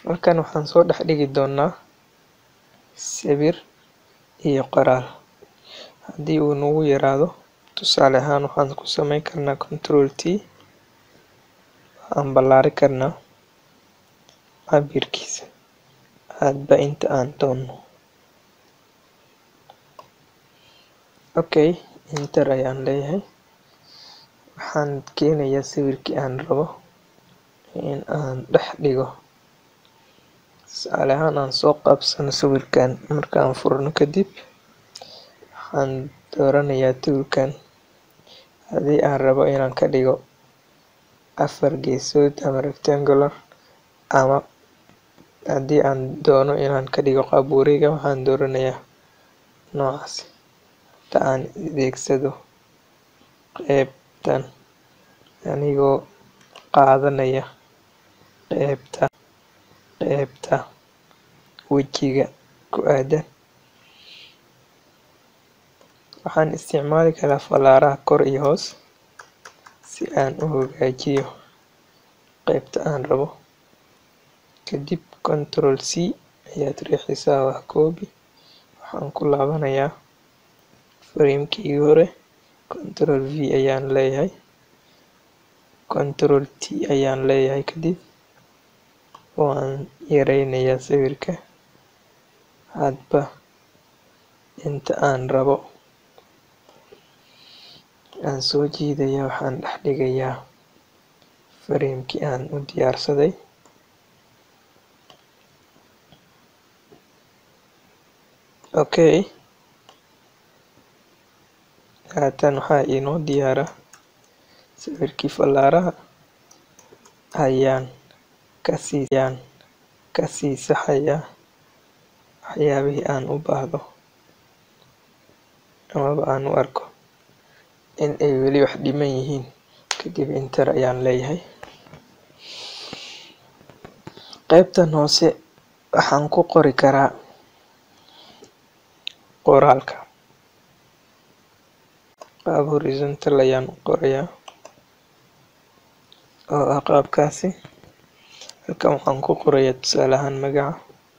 halkan waxaan soo dhex dhigi doonaa sawir iyo qoraal haddii uu nagu yaraado tusaale ahaan waxaan ku sameyn karnaa control t waxaan ballaari karnaa cabirkiisa hadba inta aan doono okay enter ayaan leeyahay waxaan keenayaa sawirkii aan rabo in aan dhex dhigo tusaale ahaan aan soo qaabsano sawirkan markaan furno kadib waxaan dooranayaa toolkan haddii aan rabo inaan ka dhigo afar geesood ama rectangular ama haddii aan doono inaan ka dhigo qaab wareega waxaan dooranayaa noocaas inta aan adeegsado qeybtan anigoo qaadanaya qeybta qeybta wejiga ku aadan waxaan isticmaali karaa falaaraha kor iyo hoos si aan u hagaajiyo qeybta aan rabo kadib control c ayaad riixaysaa wax koobi waxaan ku laabanayaa framekii hore control v ayaan leeyahay control t ayaan leeyahay kadib waan yareynayaa sawirka hadba inta aan rabo aan soo jiidayaa waxaan dhex dhigayaa framekii aan u diyaarsaday okay haatan waxaa inoo diyaara sawirkii fallaaraha ayaan kasii ayaan kasii saxayaa waxyaabihii aan u baahdo amaba aan u arko in ay weli wax dhiman yihiin kadib enter ayaan leeyahay qeybtan hoose waxaan ku qori karaa qoraalka qaab horizontal ayaan u qorayaa oo ah qaabkaasi halkan waxaan ku qorayaa tusaale ahaan magaca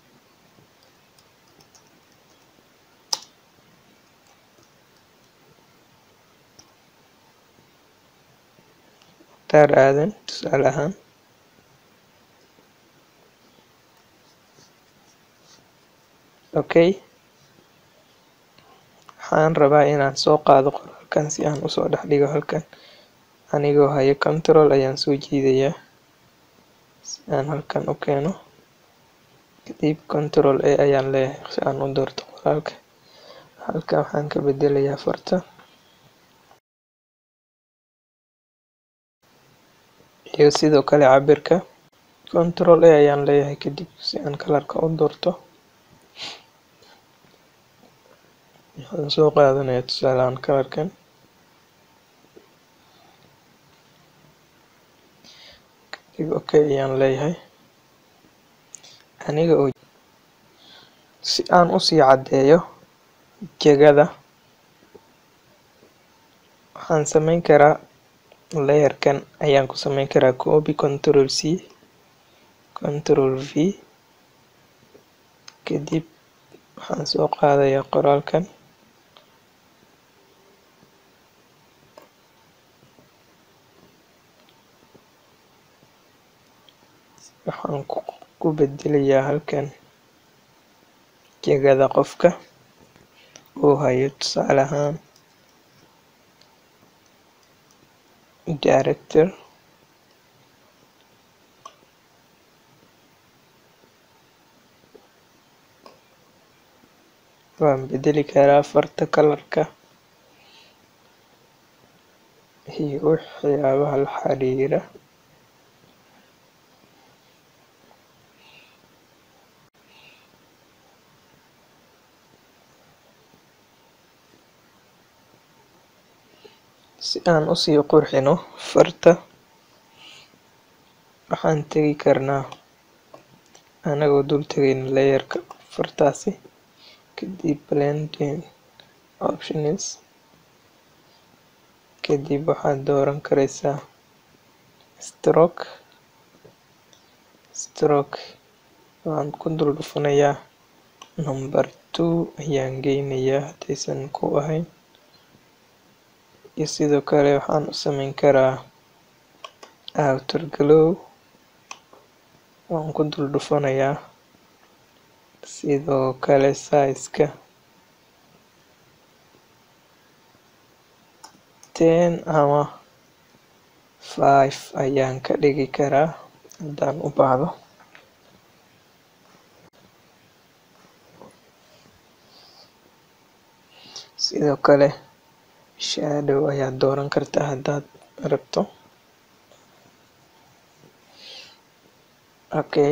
mukhtaar aadan tusaale ahaan okay waxaan rabaa inaan soo qaado qoraalkan si aan usoo dhex dhigo halkan anigoo hayo control ayaan soo jiidayaa si aan halkan u keeno kadib control a ayaan leeyahay si aan u doorto qoraalka halkan waxaan ka bedelayaa farta iyo sidoo kale cabirka control a ayaan leeyahay kadib si aan kalarka u doorto waxaan soo qaadanayaa tusaale ahaan kalarkan kadib okay ayaan leeyahay aniga oo si aan usii caddeeyo jegada waxaan sameyn karaa layerkan ayaan ku sameyn karaa copy control c control v kadib waxaan soo qaadayaa qoraalkan waxaan ku bedelayaa halkan jegada qofka uu hayo tusaale ahaan director waan bedeli karaa farta kalarka iyo waxyaabaha la xiriira si aan usii qurxino farta waxaan tegi karnaa anagoo dul tegayna layerka fartaasi kadib blending options kadib waxaad dooran kareysaa stroke stroke waan ku dul dhufanayaa number two ayaan geynayaa haddaysan ku ahayn iyo sidoo kale waxaan u sameyn karaa outer glow waan ku dul dhufanayaa sidoo kale size-ka ten ama five ayaan ka dhigi karaa haddaan u baahdo sidoo kale shadow ayaad dooran kartaa haddaad rabto okay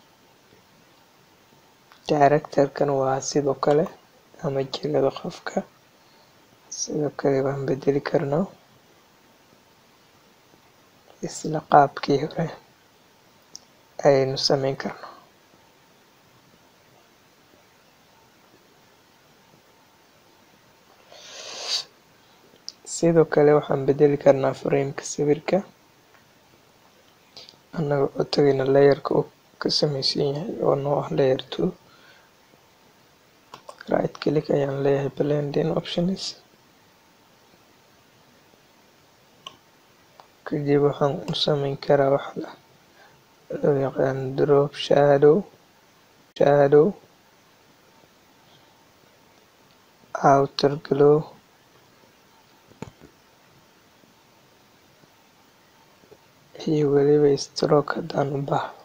directorkan waa sidoo kale ama jilada qofka sidoo kale waan bedeli karnaa isla qaabkii hore ayaynu sameyn karnaa sidoo kale waxaan bedeli karnaa frameka sawirka annaga oo tagayna layerka uu ka sameysan yahay oo noo ah layer two right click ayaan leeyahay blending options kadib waxaan u sameyn karaa wax loo yaqaan drop shadow shadow outer glow iyo weliba stroke haddaan u baahdo